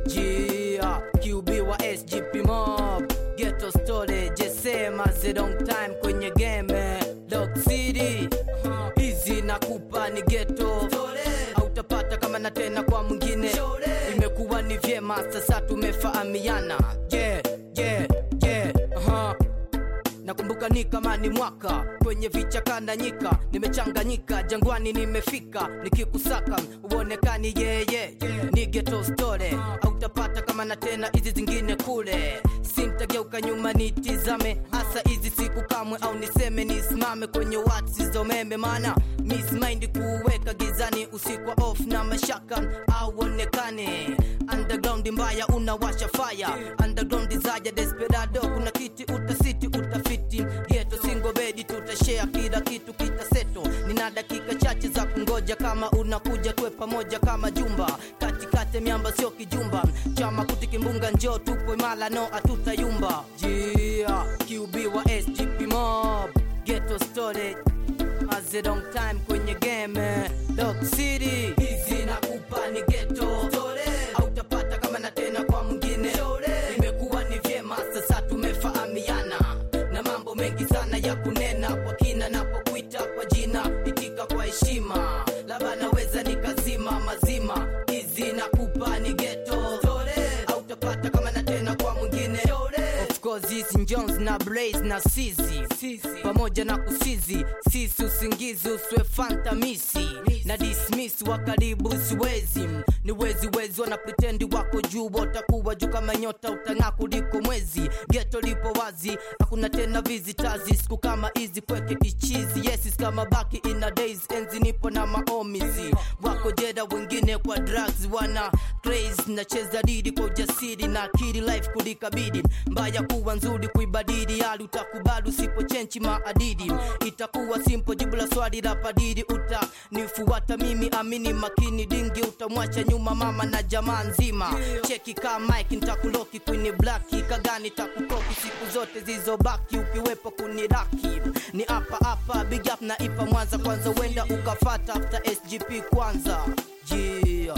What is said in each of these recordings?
Yeah, QB wa SGP Mob Ghetto Story Jesema the long time kwenye game Dog City Hizi nakupa ni ghetto Hautapata kama na tena kwa mwingine Imekuwa ni vyema sasa tumefahamiana Yeah, yeah, yeah, uh-huh. Nakumbuka ni kama ni mwaka kwenye vichaka na nyika, nimechanganyika jangwani, nimefika nikikusaka uonekani yeye yeah, yeah. Ni ghetto story hautapata kama na tena hizi zingine kule, sintageuka nyuma nitizame hasa hizi siku kamwe, au niseme nisimame kwenye wati za umeme, maana miss mind kuweka gizani usiku wa off na mashaka au onekane underground mbaya unawasha fire underground zaja desperado kuna kiti utasiti utafiti geto singo bedi tutashare kila kitu kitaseto nina dakika chache za kungoja kama unakuja tuwe pamoja kama jumba katikati miamba sio kijumba chama kuti kimbunga njoo tupo imala no atutayumba yeah, QB wa SGP mob ghetto storage As a long time kwenye game eh. Dog City hizi nakupa ni ghetto hautapata kama na tena kwa mwingine imekuwa ni vyema sasa tumefahamiana na mambo mengi sana ya kunena kwa kina napokuita kwa jina itika kwa heshima labda naweza nikazima mazima hizi nakupa ni ghetto hautapata kama na tena kwa mwingine Of course hizi Jones na Blaze na Sizi pamoja na kusizi sisi usingizi uswe fantamisi na dismiss wa karibu siwezi ni wezi wezi wana pretendi wako juu watakuwa juu kama nyota utang'aa kuliko mwezi geto lipo wazi hakuna tena visitazi siku kama hizi kweke kichizi yesis kama baki ina days enzi nipo na maomizi wako jeda wengine kwa drugs wana craze nacheza didi kwa ujasiri na akili life kulikabidi mbaya kuwa nzuri kuibadili hali utakubali usipochenchi maadidi itakuwa simple jibu la swali la padiri utanifuata mimi amini makini dingi utamwacha nyuma mama na jamaa nzima cheki ka mike ntakuloki kwenye blaki kagani takukoki siku zote zilizobaki ukiwepo kuniraki ni hapa hapa big up na ipa mwanza kwanza wenda ukafata after sgp kwanza yeah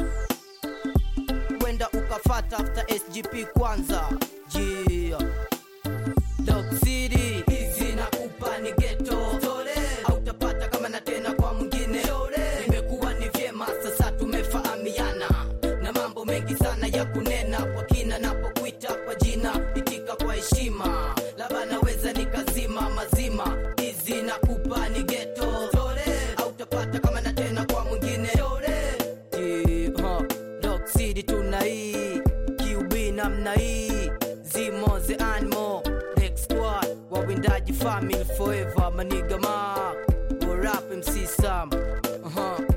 wenda ukafata after sgp kwanza yeah Dog City hizi nakupa ni ghetto hautapata kama na tena kwa mwingine imekuwa ni vyema sasa tumefahamiana na mambo mengi sana ya kunena kwa kina napokuita kwa jina itika kwa heshima labda naweza nikazima mazima hizi nakupa ni ghetto hautapata kama na tena kwa mwingine Yeah, huh. Dog City tuna hii QB namna hii Zimo the animal Dex squad Wawindaji family forever Maniga mark Rap MC Sam uh -huh.